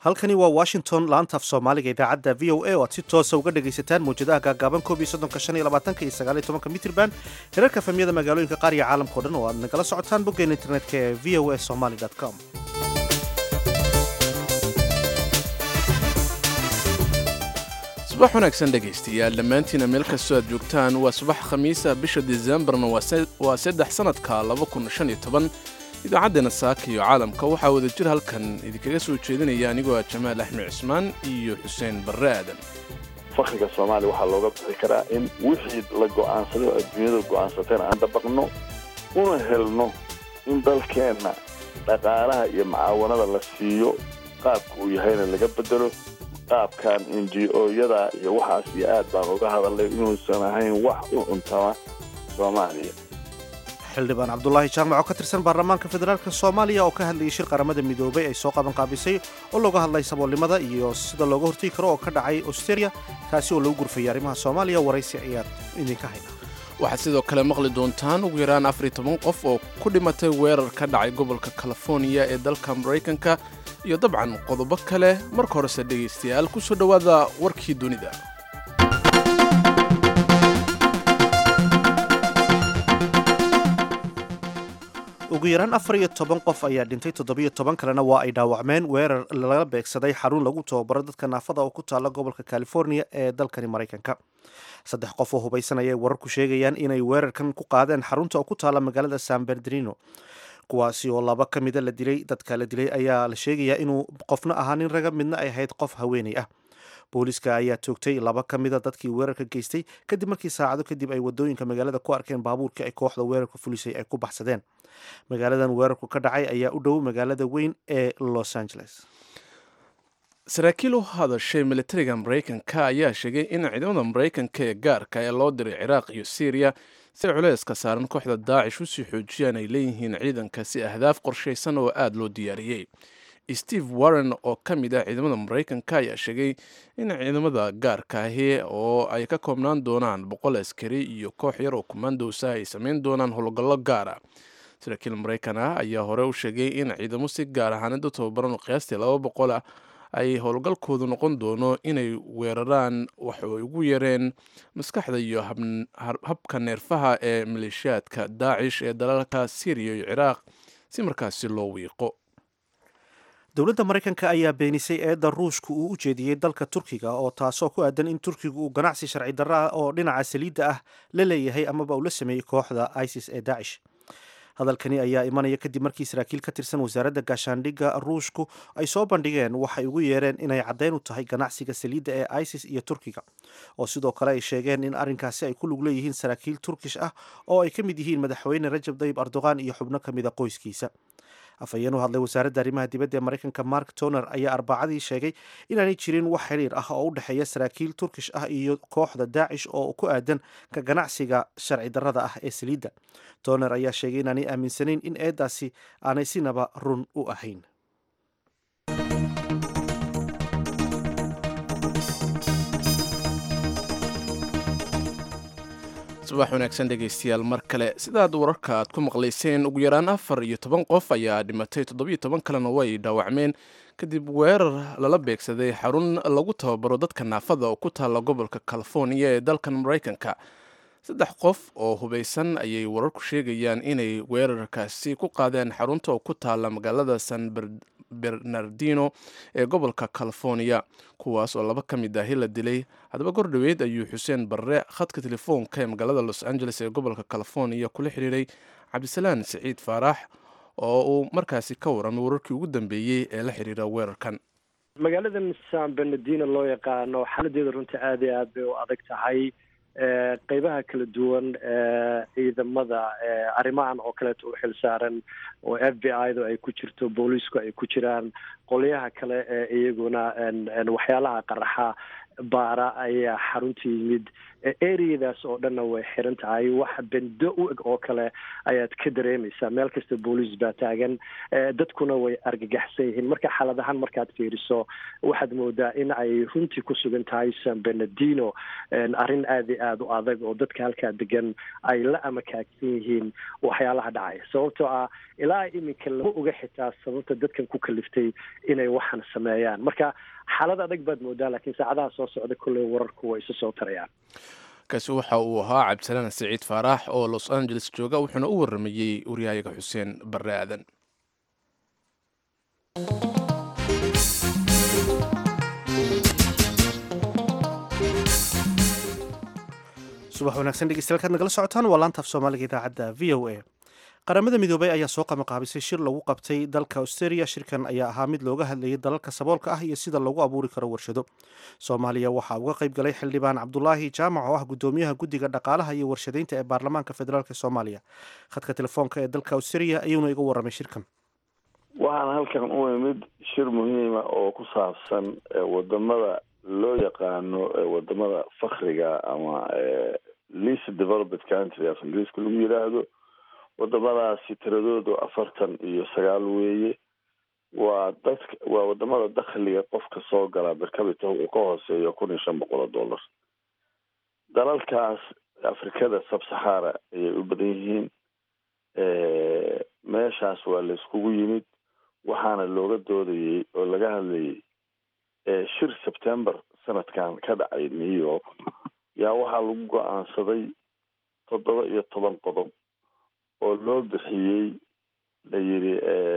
halkani waa washington laanta af soomaaliga idaacadda v o a oo aad si toosa uga dhagaysataan mawjadaha gaagaaban koob iyo soddonka shan iyo labaatanka iyo sagaal iyo tobanka mitrban herarka famiyada magaalooyinka qaar iyo caalamkao dhan oo aad nagala socotaan boggeena internetka ee v o a somaly com subax wanaagsan dhegaystayaal dhammaantiina meel kastoo aad joogtaan waa subax khamiisa bisha disembarna waa saddex sannadka idaacaddeena saaka iyo caalamka waxaa wada jir halkan idinkaga soo jeedinaya anigoo ah jamaal axmed cismaan iyo xuseen barre aadan fakriga soomaaliya waxaa looga bixi karaa in wixii la go'aansaday oo adduunyada go'aansateen aan dabaqno una helno in dalkeenna dhaqaalaha iyo macaawanada la siiyo qaabka uu yahayna laga bedelo qaabkan n g o-yada iyo waxaas iyo aad baan uga hadalnay inuusan ahayn wax u cuntama soomaaliya xildhibaan cabdulaahi jaamac oo ka tirsan baarlamaanka federaalk soomaaliya oo ka hadlayay shir qaramada midoobay ay soo qaban qaabisay oo looga hadlay saboolnimada iyo sida looga hortegi karo oo ka dhacay australia kaasi oo lagu gurfayay arrimaha soomaaliya waraysi ayaad idinka hayna waxaad sidoo kale maqli doontaan ugu yaraan afar iyo toban qof oo ku dhimatay weerar ka dhacay gobolka californiya ee dalka maraykanka iyo dabcan qodobo kale marka horese dhegaystayaal ku soo dhowaada warkii dunida ugu yaraan afar iyo toban qof ayaa dhintay toddobiyo toban kalena waa ay dhaawacmeen weerar laga beegsaday xarun lagu tababaro dadka naafada oo ku taala gobolka california ee dalkani maraykanka saddex qof oo hubaysan ayay wararku sheegayaan inay weerarkan ku qaadeen xarunta oo ku taala magaalada san bernardino kuwaasi oo laba ka mida la dilay dadka la dilay ayaa la sheegayaa inuu qofna ahaa nin raga midna ay ahayd qof haweenay ah booliiska ayaa toogtay laba ka mida dadkii weerarka geystay kadib markii saacado kadib ay wadooyinka magaalada ku arkeen baabuurkii ay kooxda weerarka fulisay ay ku baxsadeen magaaladan weerarku ka dhacay ayaa u dhow magaalada weyn ee los angeles saraakiil u hadashay militariga maraykanka ayaa sheegay in ciidamada maraykanka ee gaarka ee loo diray ciraaq iyo syriya si culeyska saaran kooxda daacish usii xoojiyaan ay leeyihiin ciidanka si ahdaaf qorshaysan oo aada loo diyaariyey steve warren oo ka mid ah ciidamada maraykanka ayaa sheegay in ciidamada gaarka ahi oo ay ka koobnaan doonaan boqol askari iyo koox yar oo kumandosa ay samayn doonaan howlgallo gaara saraakiil maraykan ah ayaa hore u sheegay in ciidamo si gaar ahaanid u tababaran oo qiyaastii laba boqol ah ay howlgalkoodu noqon doono inay weeraraan waxay ugu yareen maskaxda iyo habka neerfaha ee maleeshiyaadka daacish ee dalalka syriya iyo ciraaq si markaasi loo wiiqo dowladda maraykanka ayaa beenisay eedda ruushka uu u jeediyey dalka turkiga oo taasoo ku aadan in turkigu uu ganacsi sharci darro ah oo dhinaca saliidda ah la leeyahay amaba uu la sameeyey kooxda isis ee daacish hadalkani ayaa imanaya kadib markii saraakiil ka tirsan wasaaradda gaashaandhigga ruushku ay soo bandhigeen waxay ugu yeereen inay caddeyn u tahay ganacsiga saliidda ee isis iyo turkiga oo sidoo kale ay sheegeen in arrinkaasi ay ku lug leeyihiin saraakiil turkish ah oo ay ka mid yihiin madaxweyne rajab dayib erdogan iyo xubno ka mid a qoyskiisa afhayeen u hadlay wasaaradda arrimaha dibadda ee maraykanka mark toner ayaa arbacadii sheegay inaanay jirin wax xiriir ah oo u dhexeeya saraakiil turkish ah iyo kooxda daacish oo ku aadan ka ganacsiga sharci darrada ah ee saliidda toner ayaa sheegay inaanay aaminsanayn in eeddaasi aanay sinaba run u ahayn subax wanaagsan dhegaystayaal mar kale sidaad wararka aad ku maqlayseen ugu yaraan afar iyo toban qof ayaa dhimatay toddobiyo toban kalena way dhaawacmeen kadib weerar lala beegsaday xarun lagu tababaro dadka naafada oo ku taalla gobolka californiya ee dalkan maraykanka saddex qof oo hubaysan ayay wararku sheegayaan inay weerarkaasi ku qaadeen xarunta oo ku taalla magaalada san bernardino ee gobolka californiya kuwaas oo laba ka mid ahi la dilay haddaba gor dhoweyd ayuu xuseen barre khadka telefoonka ee magaalada los angeles ee gobolka californiya kula xiriiray cabdisalaan siciid faarax oo uu markaasi ka waramay wararkii ugu dambeeyey ee la xiriira weerarkan magaaladan san bernardino loo yaqaano xaladeeda runtii aada iyo aad bay u adag tahay qeybaha kala duwan ciidamada arrimahan oo kaleeto u xil saaran oo f b i da ay ku jirto booliisku ay ku jiraan qolyaha kale ee iyaguna waxyaalaha qaraxa baara ayaa xarunta yimid areadaas oo dhanna way xiran tahay wax bendo u eg oo kale ayaad ka dareemaysaa meel kasta booliis baa taagan dadkuna way argagaxsan yihiin marka xaaladahaan markaad fiiriso waxaad moodaa in ay runtii ku sugan tahay san benedino arrin aada iyo aada u adag oo dadka halkaa degan ay la amakaagsan yihiin waxyaalaha dhacaya sababtoo ah ilaa iminka lama oga xitaa sababta dadkan ku kaliftay inay waxan sameeyaan marka xaalad adag baad moodaa laakiin saacadaha soo socda kolley wararku way isu soo tarayaan kaasi waxa uu ahaa cabdisalaan siciid faarax oo los angeles jooga wuxuuna u waramayey waryahayaga xuseen barre aadan subax wanaagsan dhegeystayaal kaad nagala socotaan waa laanta af soomaaliga idaacadda v o a qaramada midoobay ayaa soo qamaqaabisay shir lagu qabtay dalka australia shirkan ayaa ahaa mid looga hadlayay dalalka saboolka ah iyo sida lagu abuuri karo warshado soomaaliya waxaa uga qayb galay xildhibaan cabdulaahi jaamac oo ah gudoomiyaha guddiga dhaqaalaha iyo warshadeynta ee baarlamaanka federaalk soomaaliya khadka telefoonka ee dalka australia ayuuna iga waramay shirkan waxaan halkan u imid shir muhiima oo ku saabsan wadamada loo yaqaano wadamada fakriga ama least developed country af ingiriiska lagu yidhaahdo wadamadaasi tiradoodu afartan iyo sagaal weeye waa dadka waa wadamada dakhliga qofka soo galaa bercabita uu ka hooseeyo kun iyo shan boqol oo dollar dalalkaas afrikada sabsaxara ayay u badan yihiin meeshaas waa la iskugu yimid waxaana looga doodayey oo laga hadlayay shir september sanadkan ka dhacay new york yaa waxaa lagu go-aansaday toddoba iyo toban qodob oo loo bixiyey la yidhi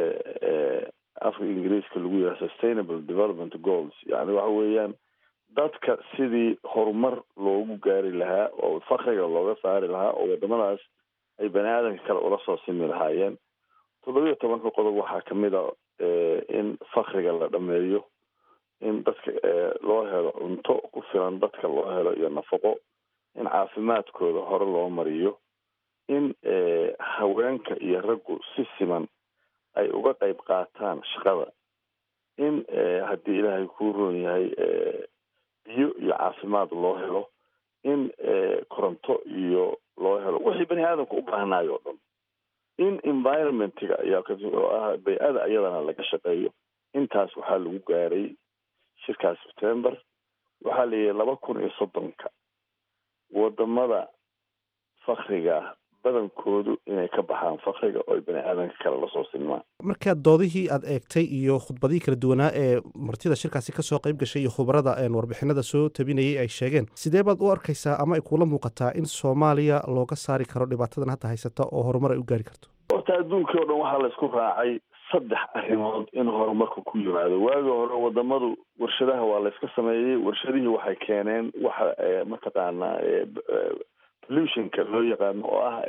afka ingiriiska lagu yidhaha sustainable development goals yani waxa weeyaan dadka sidii horumar loogu gaari lahaa oo fakriga looga saari lahaa oo wadamadaas ay bani aadamka kale ula soo simi lahaayeen toddoba iyo tobanka qodob waxaa kamid a in fakriga la dhameeyo in dadka loo helo cunto ku filan dadka loo helo iyo nafaqo in caafimaadkooda hore loo mariyo in haweenka iyo raggu si siman ay uga qayb qaataan shaqada in haddii ilaahay kuu roon yahay biyo iyo caafimaad loo helo in koronto iyo loo helo wixii bani aadamka u baahnayo o dhan in environmentiga ayaa oo ah bay-ada ayadana laga shaqeeyo intaas waxaa lagu gaaray shirkaas september waxaa la yihi laba kun iyo soddonka wadamada fakriga ah badankoodu inay ka baxaan fakriga oo ay bani aadanka kale lasoo sinmaan markaad doodihii aad eegtay iyo khudbadihii kala duwanaa ee martida shirkaasi kasoo qayb gashay iyo khubarada warbixinada soo tabinayay ay sheegeen sidee baad u arkaysaa ama ay kuula muuqataa in soomaaliya looga saari karo dhibaatadan hadda haysata oo horumar ay u gaari karto horta adduunkii o dhan waxaa la isku raacay saddex arrimood in horumarka ku yimaado waagi hore wadamadu warshadaha waa la iska sameeyey warshadihii waxay keeneen waxa mataqaanaa pollutionka loo yaqaano oo ah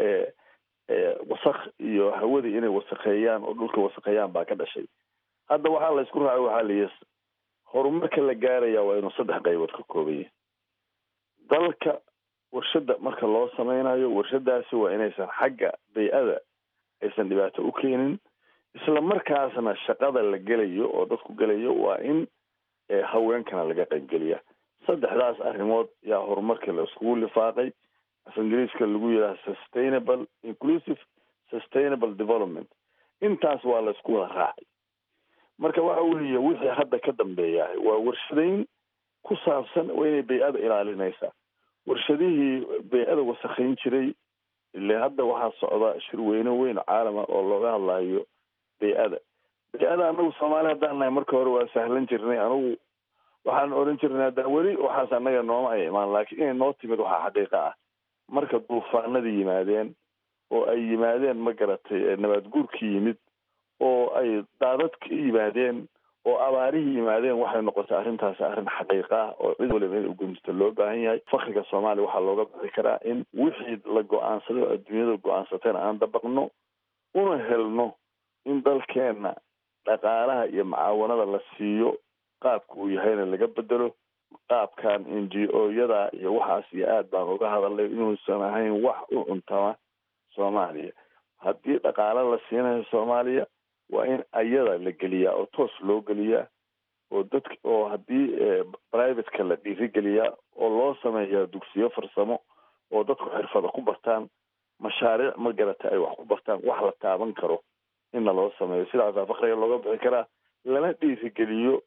wasaq iyo hawadii inay wasaqeeyaan oo dhulka wasaqeeyaan baa ka dhashay hadda waxaa la isku raacay waxaa layihi horumarka la gaaraya waa inuu saddex qaybood ka kooban yahay dalka warshada marka loo sameynayo warshadaasi waa inaysan xagga bay-ada aysan dhibaato u keenin isla markaasna shaqada la gelayo oo dadku gelayo waa in haweenkana laga qaybgeliya saddexdaas arrimood yaa horumarkii la iskugu lifaaqay af ingiriiska lagu yidhaha sustainable inclusive sustainable development intaas waa la isku wada raacay marka waxa weeye wixii hadda ka dambeeya waa warshadeyn ku saabsan waa inay bay-ada ilaalinaysaa warshadihii bay-ada wasakhayn jiray ile hadda waxaa socda shirweyne weyn caalama oo looga hadlayo bay-ada bay-ada anagu soomaali haddaan nahay marka hore waa sahlan jirnay anigu waxaan odhan jirnay hadda weli waxaas annaga nooma ay imaan laakiin inay noo timid waxaa xaqiiqa ah marka duufaanadii yimaadeen oo ay yimaadeen ma garatay nabaad guurkii yimid oo ay daadadka yimaadeen oo abaarihii yimaadeen waxay noqotay arrintaasi arrin xaqiiqa ah oo cid waliba in ugumista loo baahan yahay fakriga soomaaliya waxaa looga bixi karaa in wixii la go-aansaday oo adduunyada go-aansateen aan dabaqno una helno in dalkeenna dhaqaalaha iyo macaawanada la siiyo qaabka uu yahayna laga bedelo qaabkan n g o yada iyo waxaas iyo aad baan uga hadalnay inuusan ahayn wax u cuntama soomaaliya haddii dhaqaalo la siinayo soomaaliya waa in ayada la geliyaa oo toos loo geliyaa oo dadka oo haddii privateka la dhiirigeliyaa oo loo sameeyaa dugsiyo farsamo oo dadku xirfada ku bartaan mashaariic ma garata ay wax ku bartaan wax la taaban karo inna loo sameeyo sidaasaa fakriga looga bixi karaa lana dhiirigeliyo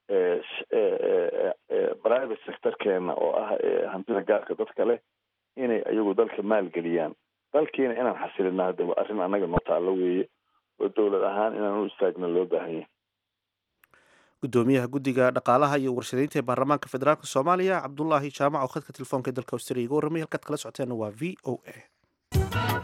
private sectorkeena oo ah hantida gaarka dadka leh inay ayagu dalka maalgeliyaan dalkiina inaan xasilina hadda waa arrin annaga noo taallo weeye oo dowlad ahaan inaan u istaagna loo baahan yahay gudoomiyaha guddiga dhaqaalaha iyo warshadeynta ee baarlamaanka federaalk soomaaliya cabdulaahi jaamac oo khadka telefoonka dalka australia iga warramay halkaad kala socoteena waa v o a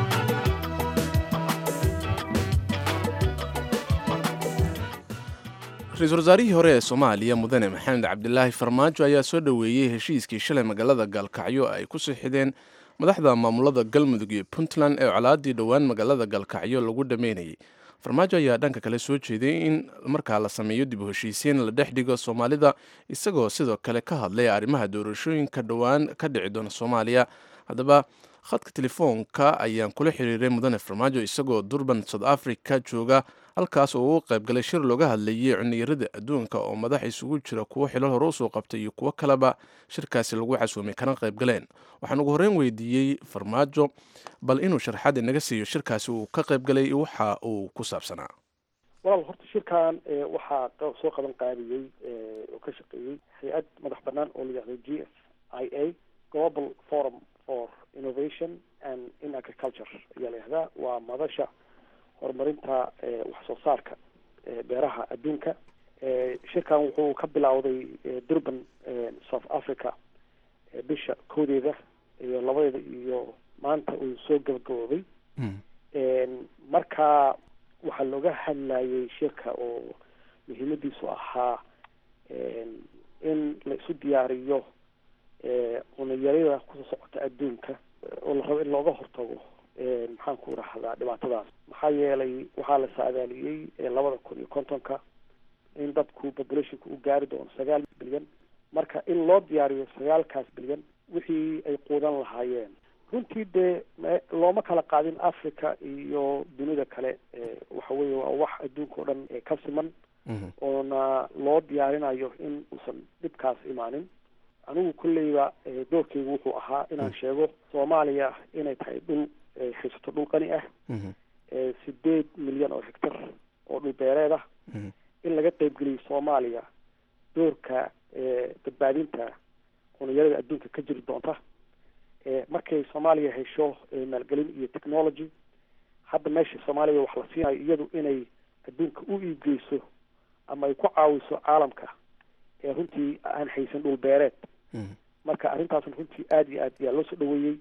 ra-iisul wasaarihii hore ee soomaaliya mudane maxamed cabdilaahi farmaajo ayaa soo dhoweeyey heshiiskii shalay magaalada gaalkacyo ay ku sixideen madaxda maamulada galmudug iyo puntland ee colaadii dhowaan magaalada gaalkacyo lagu dhameynayay farmaajo ayaa dhanka kale soo jeeday in markaa la sameeyo dib u heshiisiin la dhex dhigo soomaalida isagoo sidoo kale ka hadlay arrimaha doorashooyinka dhowaan ka dhici doona soomaaliya haddaba khadka telefoonka ayaan kula xiriiray mudane farmaajo isagoo durban south africa jooga halkaas oo uu qaybgalay shir looga hadlayay cuniyarada adduunka oo madax isugu jira kuwo xilal hore usoo qabtay iyo kuwo kaleba shirkaasi lagu casuumay kana qaybgaleen waxaan ugu horreyn weydiiyey farmaajo bal inuu sharxaad inaga siiyo shirkaasi uu ka qaybgalay waxa uu ku saabsanaa walaal horta shirkan waxaa soo qaban qaadiyey oo ka shaqeeyey hay-ad madax banaan oo la yihahdo g s i a global forum for innovation and in agriculture ayaa la yihahdaa waa madasha horumarinta wax soo saarka beeraha adduunka shirkan wuxuu ka bilowday durban south africa bisha koodeeda iyo labadeeda iyo maanta uu soo gabagaboobay marka waxaa looga hadlayay shirka oo muhiimadiisu ahaa in la isu diyaariyo cunayarida kusoo socota adduunka oo la rabo in looga hortago maxaan ku rahdaa dhibaatadaas maxaa yeelay waxaa la saadaaliyey labada kun iyo kontonka in dadku populationka u gaari doono sagaal bilyan marka in loo diyaariyo sagaalkaas bilyan wixii ay quudan lahaayeen runtii dee looma kala qaadin africa iyo dunida kale waxa weeye waa wax adduunka o dhan ka siman oona loo diyaarinayo in uusan dhibkaas imaanin anigu kolleyba doorkeygu wuxuu ahaa inaan sheego soomaaliya inay tahay dhul haysato dhul qani ah sideed milyan oo hectar oo dhul beereed ah in laga qeybgeliyo soomaaliya doorka badbaadinta cuniyarada adduunka ka jiri doonta markay soomaaliya hesho maalgelin iyo technology hadda meesha soomaaliya wax la siinayo iyadu inay adduunka u iibgeyso ama ay ku caawiso caalamka ee runtii aan haysan dhul beereed marka arrintaasna runtii aada iyo aad ayaa loo soo dhaweeyey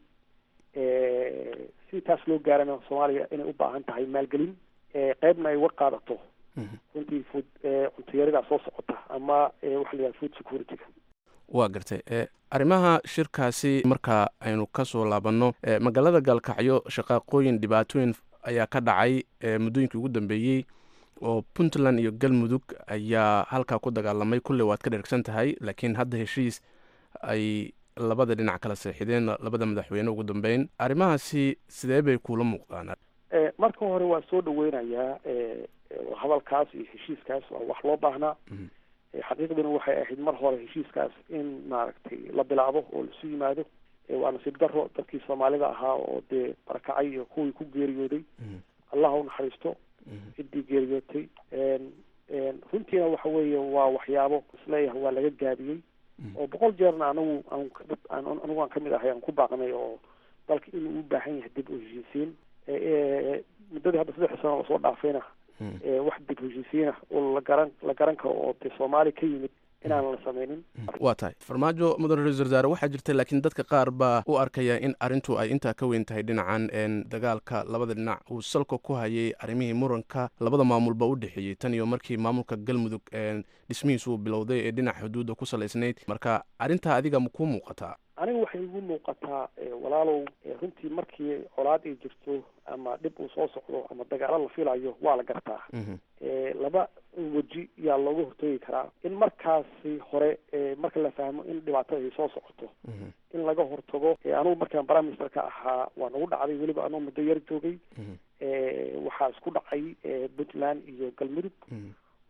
si taas loo gaarana soomaaliya inay u baahan tahay maalgelin qeybna ay war qaadato runtii food cuntayaridaa soo socota ama waxa la yidhaha food security-ga waa gartay arrimaha shirkaasi marka aynu kasoo laabanno magaalada gaalkacyo shaqaaqooyin dhibaatooyin ayaa ka dhacay muddooyinkii ugu dambeeyey oo puntland iyo galmudug ayaa halkaa ku dagaalamay kulley waad ka dhergsan tahay laakiin hadda heshiis ay labada dhinac kala seexideen labada madaxweyne ugu dambeyn arrimahaasi sidee bay kuula muuqdaan marka hore waan soo dhaweynayaa hadalkaas iyo heshiiskaas waa wax loo baahnaa xaqiiqduna waxay ahayd mar hore heshiiskaas in maaragtay la bilaabo oo laisu yimaado waa nasiib daro dadkii soomaalida ahaa oo dee barakacay iyo kuwii ku geeriyooday allah u naxariisto ciddii geeriyootay runtiina waxa weeye waa waxyaabo isleeyahay waa laga gaabiyey oo boqol jeerna anagu aan anigu aan kamid ahay aan ku baaqnay oo dalka inuu u baahan yahay dib u heshiisiin muddadii hadda saddex sano lasoo dhaafayna wax dib heshiisiina oo la garan la garan karo oo dee soomaali ka yimid inaan la sameynin waa tahay farmaajo mudane ra-isul wasaare waxaa jirta laakiin dadka qaar baa u arkaya in arrintu ay intaa ka weyn tahay dhinacan dagaalka labada dhinac uu salka ku hayay arrimihii muranka labada maamulba u dhexeeyey tan iyo markii maamulka galmudug dhismihiisu uu bilowday ee dhinac xuduudda ku salaysnayd marka arrintaa adiga ma kuu muuqataa aniga waxay igu muuqataa walaalow runtii markii colaad ay jirto ama dhib uu soo socdo ama dagaalo la filayo waa la gartaa laba weji yaa looga hortoogi karaa in markaasi hore marka la fahmo in dhibaatada ay soo socoto in laga hortago anugu markaan prime minister ka ahaa waa nagu dhacday weliba anuu muddo yar joogay waxaa isku dhacay puntland iyo galmudug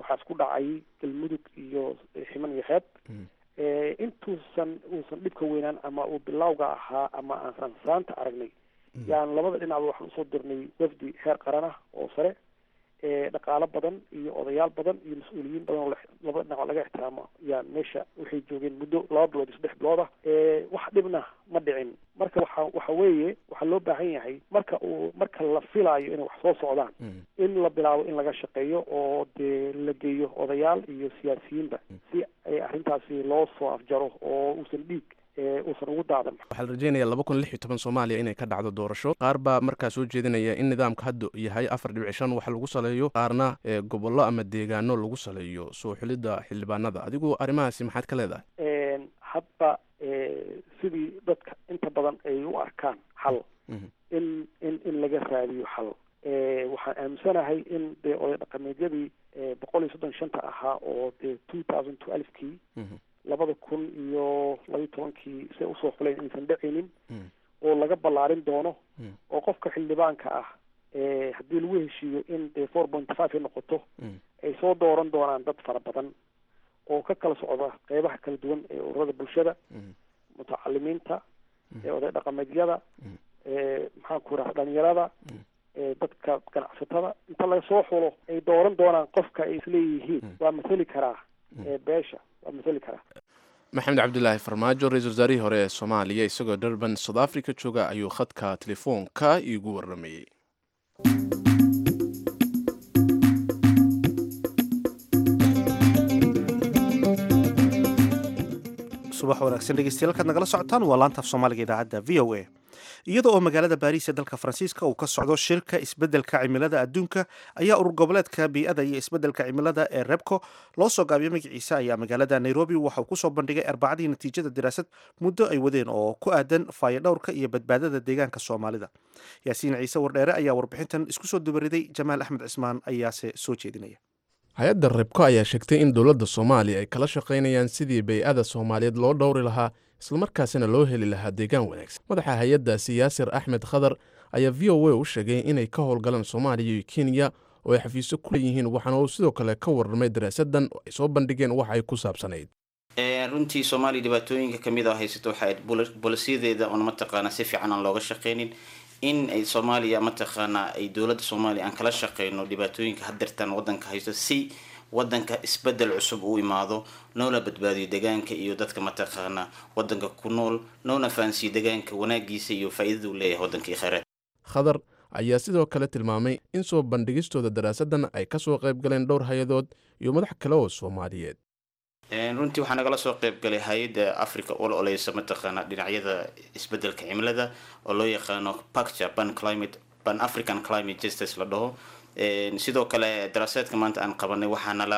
waxaa isku dhacay galmudug iyo ximan iyo xeeb intuusan uusan dhibka weynaan ama uu bilawga ahaa ama aansan saanta aragnay yaan labada dhinacba waxaan usoo dirnay wafdi heer qaran ah oo sare dhaqaalo badan iyo odayaal badan iyo mas-uuliyiin badan oo labada dhinac laga ixtiraamo yaan meesha waxay joogeen muddo laba bilood iyo saddex bilood ah wax dhibna ma dhicin marka waxa waxa weeye waxaa loo baahan yahay marka uu marka la filaayo inay wax soo socdaan in la bilaabo in laga shaqeeyo oo dee la geeyo odayaal iyo siyaasiyiinba si ay arrintaasi loo soo afjaro oo uusan dhiig uusan ugu daadan waxaa la rajeynaya laba kun lix iyo toban soomaaliya inay ka dhacdo doorasho qaar baa markaa soo jeedinaya in nidaamka hadda yahay afar dhibic shan wax lagu saleeyo qaarna gobollo ama deegaano lagu saleeyo soo xulidda xildhibaanada adigu arrimahaasi maxaad ka leedahay hadba sidii dadka inta badan ay u arkaan xal in in in laga raadiyo xal waxaan aaminsanahay in dee oday dhaqameedyadii boqol iyo soddon shanta ahaa oo dee two thousand two alifkii labada kun iyo labayo tobankii say usoo xuleen inaysan dhacaynin oo laga ballaarin doono oo qofka xildhibaanka ah haddii lagu heshiiyo in dee four point five ay noqoto ay soo dooran doonaan dad fara badan oo ka kala socda qeybaha kala duwan ee ururada bulshada mutacalimiinta oday dhaqameedyada maxaan ku raha dhalinyarada dadka ganacsatada inta laga soo xulo ay dooran doonaan qofka ay isleeyihiin waa mathali karaa beesha waa mathali karaa maxamed cabdilaahi farmaajo ra-isul wasaarihii hore ee soomaaliya isagoo durban south africa jooga ayuu khadka telefoonka iigu waramayey subax wanaagsan dhegeystayaal kaad nagala socotaan waa laantaaf soomaaliga idaacadda v o a iyada oo magaalada baariis ee dalka faransiiska uu ka socdo shirka isbeddelka cimilada adduunka ayaa urur goboleedka bii'ada iyo isbeddelka cimilada ee rebco loo soo gaabiyay magaciisa ayaa magaalada nairobi waxauu kusoo bandhigay arbacadii natiijada daraasad muddo ay wadeen oo ku aadan faayodhowrka iyo badbaadada deegaanka soomaalida yaasiin ciise wardheere ayaa warbixintan isku soo dubariday jamaal axmed cismaan ayaase soo jeedinaya hay-adda rebko ayaa sheegtay in dowladda soomaaliya ay kala shaqaynayaan sidii bay-ada soomaaliyeed loo dhowri lahaa islamarkaasina loo heli lahaa deegaan wanaagsan madaxa hay-addaasi yaasir axmed khadar ayaa v o a u sheegay inay ka howlgalaan soomaaliya iyo kenya oo ay xafiisyo ku leeyihiin waxaana uu sidoo kale ka warramay daraasadan oo ay soo bandhigeen wax ay ku saabsanayd runtii soomaaliya dhibaatooyinka kamid a haysato waxay bolisiyadeeda oon mataqaanaa si fiican aan looga shaqaynin in ay soomaaliya mataqaanaa ay dowladda soomaaliya aan kala shaqeyno dhibaatooyinka hadeertaan wadanka haysto si wadanka isbedel cusub uu imaado noona badbaadiyo deegaanka iyo dadka mataqaanaa wadanka ku nool noona fahansiiyo deegaanka wanaagiisa iyo faa-idada uu leeyahay wadanka iyo kheyraad khadar ayaa sidoo kale tilmaamay in soo bandhigistooda daraasadan ay kasoo qayb galeen dhowr hay-adood iyo madax kale oo soomaaliyeed runtii waxaa nagala soo qayb galay hay-adda africa ol oleysa mataqaana dhinacyada isbedelka cimilada oo loo yaqaano pacture ban climate ban african climate justice la dhaho sidoo kale daraasaadka maanta aan qabanay waxaa nala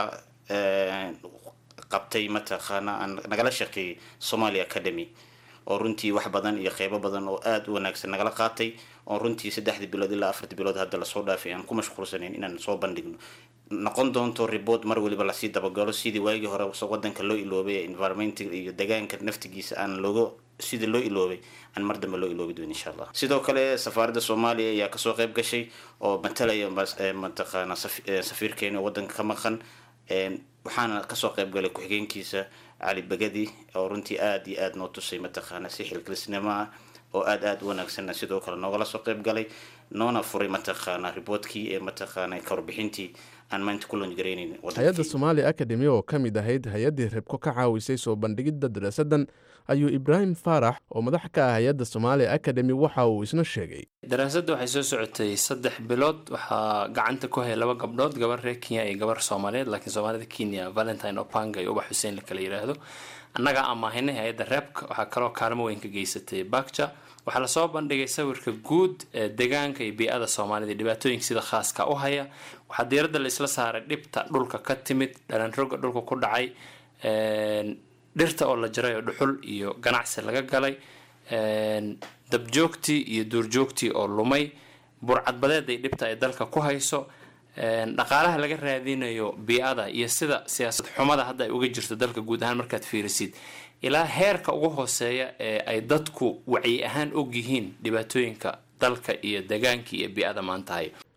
qabtay mataqaana aan nagala shaqeeyay somalia academy oo runtii wax badan iyo qeybo badan oo aada u wanaagsan nagala qaatay oo runtii saddexdii bilood ilaa afartii bilood hadda lasoo dhaafay aan ku mashquulsanayn inaan soo bandhigno noqon doonto report mar waliba lasii dabagalo sidii waagii hore wadanka loo iloobay ee environmental iyo deegaanka naftigiisa aan looga sidii loo iloobay aan mar dambe loo iloobi doon insha allah sidoo kale safaaradda soomaaliya ayaa kasoo qayb gashay oo matalaya mataqaana safiirkeena wadanka ka maqan waxaana kasoo qayb galay ku-xigeenkiisa cali bagadi oo runtii aada iyo aada noo tusay mataqaana si xilkilisnimo ah oo aada aada u wanaagsanna sidoo kale noogala soo qayb galay noona furay mataqaana riboortkii ee mataqaana kawarbixintii aan maanta ku longareyneyn hay-adda somaaliya academy oo ka mid ahayd hay-addii rebko ka caawisay soo bandhigidda daraasadan ayuu ibraahim faarax oo madax ka ah hay-adda somaaliya academy waxa uu isna sheegay daraasadda waxay soo socotay saddex bilood waxaa gacanta ku haya laba gabdhood gabar reer kenya iyo gabar soomaaliyeed laakiin soomaalida kenya valentine opanga iyo ubax xuseen lakala yiraahdo annagaa amaahinay hay-adda rebka waxaa kaloo kaalmo weyn ka geysatay bakja waxaa lasoo bandhigay sawirka guud ee deegaanka iyo bii-ada soomaalida dhibaatooyinka sida khaaska u haya waxaa diiradda laisla saaray dhibta dhulka ka timid dhalanroga dhulka ku dhacay dhirta oo la jaray oo dhuxul iyo ganacsi laga galay dabjoogtii iyo duurjoogtii oo lumay burcadbadeed ay dhibta ay dalka ku hayso dhaqaalaha laga raadinayo bii-ada iyo sida siyaasad xumada hadda ay uga jirto dalka guud ahaan markaad fiirisid ilaa heerka ugu hooseeya ee ay dadku wacyi ahaan og yihiin dhibaatooyinka dalka iyo degaankii iyo bii-ada maantahay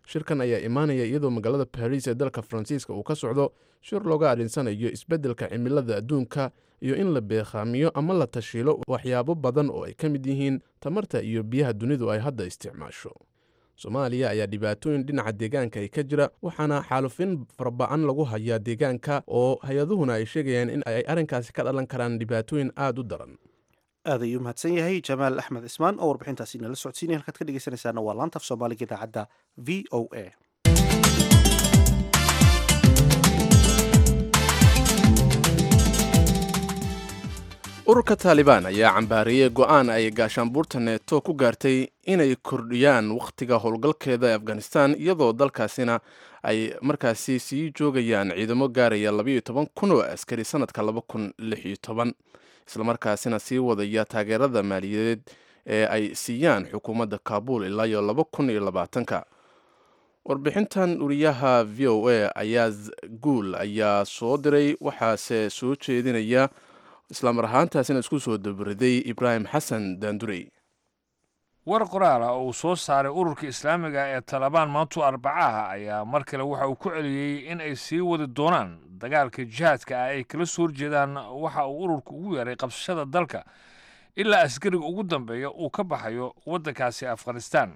shirkan ayaa imaanaya iyadoo magaalada baris ee dalka faransiiska uu ka socdo shir looga adhinsanayo isbeddelka cimilada adduunka iyo in la beekhaamiyo ama la tashiilo waxyaabo badan oo ay ka mid yihiin tamarta iyo biyaha dunidu ay hadda isticmaasho soomaaliya ayaa dhibaatooyin dhinaca deegaanka ay ka jira waxaana xaalufin farba'an lagu hayaa deegaanka oo hay-aduhuna ay sheegayaan in ay arrinkaasi ka dhalan karaan dhibaatooyin aada u daran aad ayuu mahadsan yahay jamaal axmed cismaan oo warbixintaasi nala socodsiinaya halkaad ka dhegeysanaysaana waa laanta af soomaaliga idaacadda v o a ururka taalibaan ayaa cambaariyey go'aan ay gaashaanbuurta neeto ku gaartay inay kordhiyaan wakhtiga howlgalkeeda ee afghanistan iyadoo dalkaasina ay markaasi sii joogayaan ciidamo gaaraya labayo toban kun oo askari sanadka laba kun lix iyo toban islamarkaasina sii wadaya taageerada maaliyadeed ee ay siiyaan xukuumadda kaabul ilaa iyo laba kun iyo labaatanka warbixintan uriyaha v o a ayaaz guul ayaa soo diray waxaase soo jeedinaya islamar ahaantaasina isku soo dabariday ibraahim xasan daandurey war qoraal ah oo uu soo saaray ururka islaamiga ee talabaan maantu arbacaha ayaa mar kale waxa uu ku celiyey in ay sii wadi doonaan dagaalka jihaadka ah ay kala soo horjeedaan waxa uu ururku ugu yeeray qabsashada dalka ilaa askariga ugu dambeeya uu ka baxayo waddankaasi afghanistan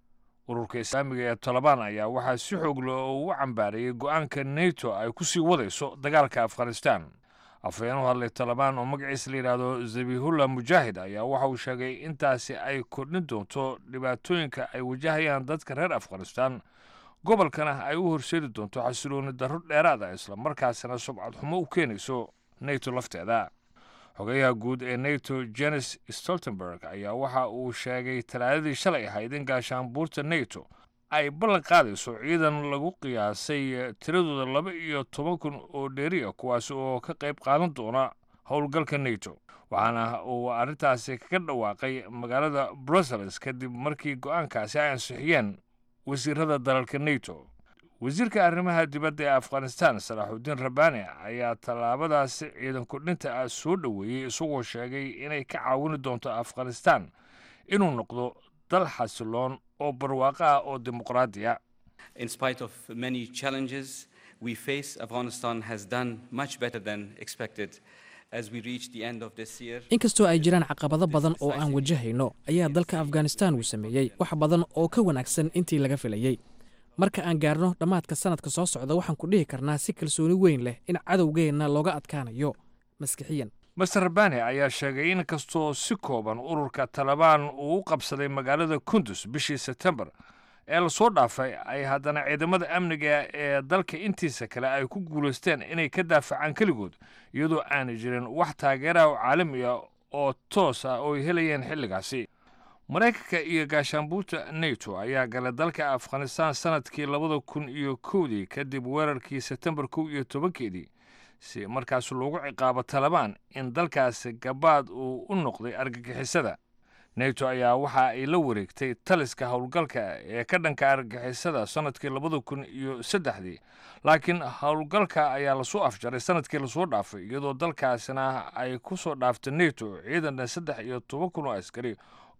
ururka islaamiga ee talabaan ayaa waxaa si xoog leh oo ugu cambaarayey go'aanka neto ay ku sii wadayso dagaalka afghanistan afhayeen u hadlay talabaan oo magaciisa la yidhaahdo zabihullah mujaahid ayaa waxa uu sheegay intaasi ay kordhin doonto dhibaatooyinka ay wajahayaan dadka reer afghanistan gobolkana ay u horseedi doonto xasilooni darro dheeraada islamarkaasina subcad xumo u keenayso neto lafteeda xogayaha guud ee neto jenes stoltenberg ayaa waxa uu sheegay talaadadii shalay ahayd in gaashaanbuurta neto ay ballan qaadayso ciidan lagu qiyaasay tiradooda laba iyo toban kun oo dheeriya kuwaasi oo ka qayb qaadan doona howlgalka neto waxaana uu arrintaasi kaga dhawaaqay magaalada brussels kadib markii go'aankaasi ay ansixiyeen wasiirada dalalka neto wasiirka arrimaha dibadda ee afghanistan salaaxudiin rabbaani ayaa tallaabadaasi ciidan kordhinta ah soo dhoweeyey isagoo sheegay inay ka caawini doonto afghanistan inuu noqdo dal xasiloon oo barwaaqo ah oo dimuqraadiya In spite of many challenges we face, Afghanistan has done much better than expected. As we reach the end of this year, inkastoo ay jiraan caqabado badan oo aan wajahayno ayaa dalka afghanistan uu sameeyey wax badan oo ka wanaagsan intii laga filayey marka aan gaarno dhammaadka sanadka soo socda waxaan ku dhihi karnaa si kalsooni weyn leh in cadowgeenna looga adkaanayo maskixiyan master rabani ayaa sheegay in kastoo si kooban ururka talabaan uu u qabsaday magaalada kundus bishii sebtembar ee lasoo dhaafay ay haddana ciidamada amniga ee dalka intiisa kale ay ku guulaysteen inay ka daafacaan keligood iyadoo aanay jirin wax taageeraha oo caalami ah oo toos ah oo ay helayeen xilligaasi maraykanka iyo gaashaanbuurta neto ayaa galay dalka afghanistan sanadkii labada kun iyo kowdii kadib weerarkii sebtembar kow iyo tobankeedii si markaas loogu ciqaabo talabaan in dalkaasi gabaad uu u noqday argagixisada neto ayaa waxa ay la wareegtay taliska howlgalka ee ka dhanka argagixisada sanadkii labada kun iyo saddexdii laakiin howlgalka ayaa lasoo afjaray sanadkii lasoo dhaafay iyadoo dalkaasina ay ku soo dhaaftay neto ciidan saddex iyo toban kun oo askari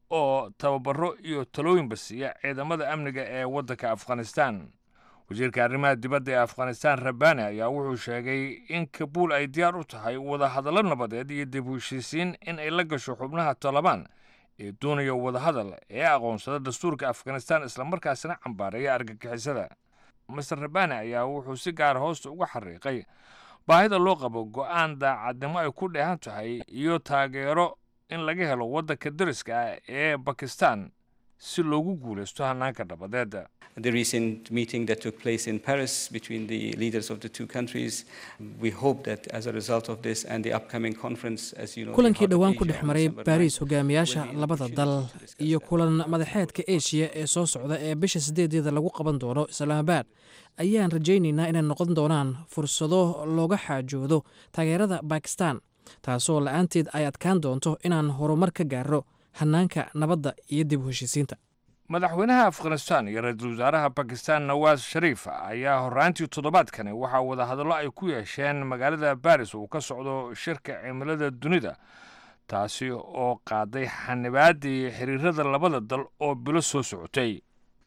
oo tababaro iyo talooyinba siiya ciidamada amniga ee waddanka afghanistan wasiirka arrimaha dibadda ee afghanistan rabani ayaa wuxuu sheegay in kabuul ay diyaar u tahay wadahadallo nabadeed iyo dib u heshiisiin in ay la gasho xubnaha talabaan ee doonaya wadahadal ee aqoonsada dastuurka afghanistan islamarkaasina cambaareeya argagixisada master rabani ayaa wuxuu si gaara hoosta uga xariiqay baahida loo qabo go'aan daacadnimo ay ku dheehan tahay iyo taageero in laga helo waddanka dariska ah ee bakistan si loogu guulaysto hanaanka nabadeed the recent meeting that took place in Paris between the leaders of the two countries, we hope that as a result of this and the upcoming conference, as you know, kulankii dhowaan ku dhex maray baariis hogaamiyaasha labada dal iyo kulan madaxeedka eshiya ee soo socda ee bisha sideedeeda lagu qaban doono islaamabaad ayaan rajaynaynaa inay noqon doonaan fursado looga xaajoodo taageerada bakistan taasoo la-aanteed ay adkaan doonto inaan horumar ka gaarno hanaanka nabadda iyo dib u heshiisiinta madaxweynaha afghanistan iyo ra-iisul wasaaraha bakistan nawaas shariif ayaa horraantii toddobaadkani waxaa wadahadallo ay ku yeesheen magaalada baris uu ka socdo shirka cimilada dunida taasi oo qaaday xanibaaddii xiriirada labada dal oo bilo soo socotay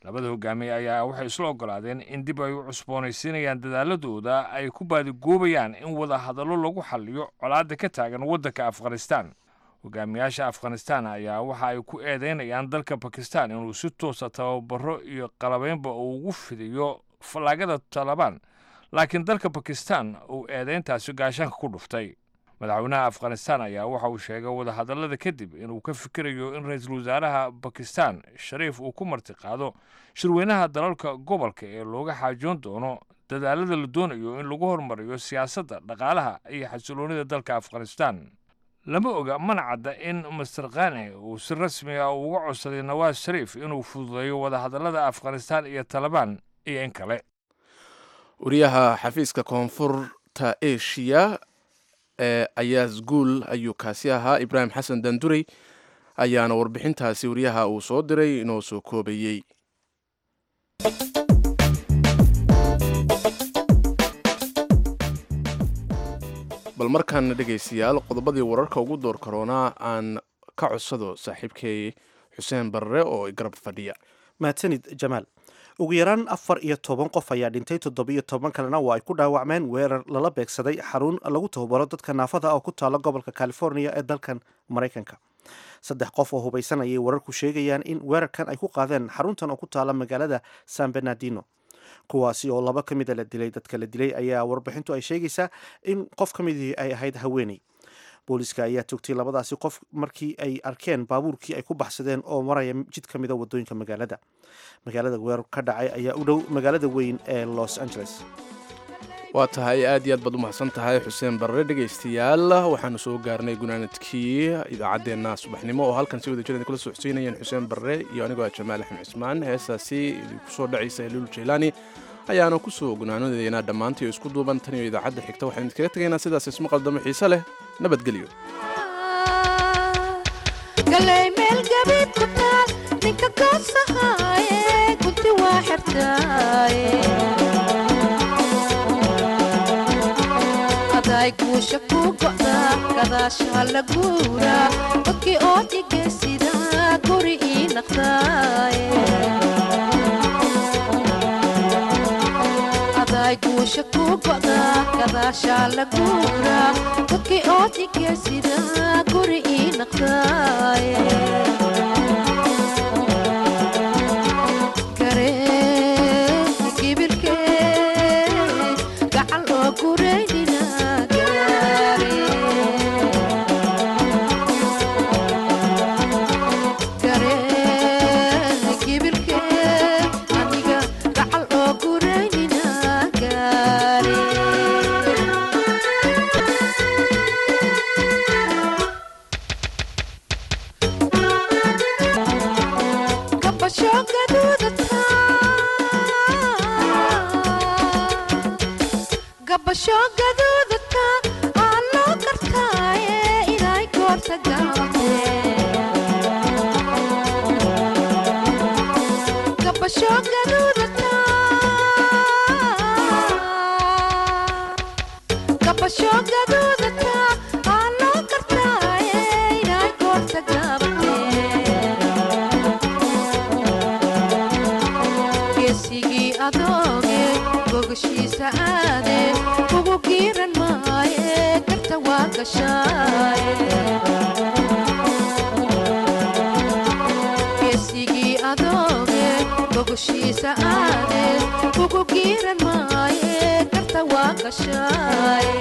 labada hogaamiye ayaa waxay isla ogolaadeen in dib ay u cusboonaysiinayaan dadaaladooda ay ku baadigoobayaan in wada hadallo lagu xalliyo colaadda ka taagan waddanka afghanistan hogaamiyaasha afghanistan ayaa waxa ay ku eedeynayaan dalka bakistan inuu si toosa tababaro iyo qalabeynba uu ugu fidiyo fallaagada talabaan laakiin dalka bakistan uu eedeyntaasi gaashaanka ku dhuftay madaxweynaha afghanistan ayaa waxa uu sheegay wadahadallada kadib inuu ka fikirayo in ra-iisul wasaaraha bakistan shariif uu ku martiqaado shirweynaha dalalka gobolka ee looga xaajoon doono dadaalada la doonayo in lagu horumariyo siyaasadda dhaqaalaha iyo xasiloonida dalka afghanistan lama oga mana cadda in master khane uu si rasmi ah uga codsaday nawaas shariif inuu fududeeyo wadahadallada afghanistan iyo talabaan iyo in kale wariyaha xafiiska koonfurta eshiya ee ayaas guul ayuu kaasi ahaa ibraahim xasan dandurey ayaana warbixintaasi wariyaha uu soo diray inoo soo koobayey bal markaana dhegaystayaal qodobadii wararka ugu door karoonaa aan ka codsado saaxiibkay xuseen barre oo garab fadhiya mahadsanid jamaal ugu yaraan afar iyo toban qof ayaa dhintay toddobiyo toban kalena waa ay ku dhaawacmeen weerar lala beegsaday xarun lagu tababaro dadka naafada oo ku taala gobolka california ee dalkan maraykanka saddex qof oo hubaysan ayay wararku sheegayaan in weerarkan ay ku qaadeen xaruntan oo ku taala magaalada san bernardino kuwaasi oo laba ka mida la dilay dadka la dilay ayaa warbixintu ay sheegaysaa in qof ka midii ay ahayd haweeney booliska ayaa toogtay labadaasi qof markii ay arkeen baabuurkii ay ku baxsadeen oo maraya jid ka mida wadooyinka magaalada magaalada weerar ka dhacay ayaa u dhow magaalada weyn ee los angeles waa tahay aad iyo aad baad u mahadsan tahay xuseen barre dhegaystayaal waxaanu soo gaarnay gunaanadkii idaacaddeenna subaxnimo oo halkan si wada jir kula soo xuseynayeen xuseen barre iyo anigoo ah jamaal axmed cismaan heestaasi idinku soo dhacaysa heliul jaylaani ayaanu ku soo gunaanadeynaa dhammaantii oo isku duuban tan iyo idaacadda xigta waxaynu idkaga tegaynaa sidaas isma qaldamo xiise leh nabadgelyo guusha ku go'da gadaasha la guura dadkii oo dhigaysida guri ii naqdaaye aday guusha ku go'da gadaasha la guura dadkii oo dhigaysida guri ii naqdaaye geesigii adooge bogoshiisa aade ugu giiran maaye karta waa gashaaye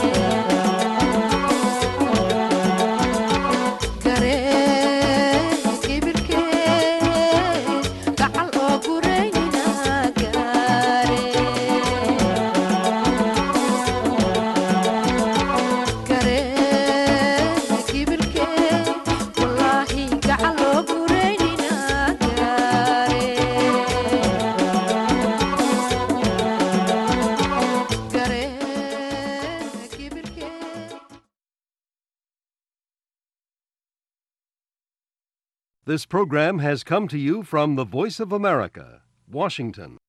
This program has come to you from the Voice of America, Washington.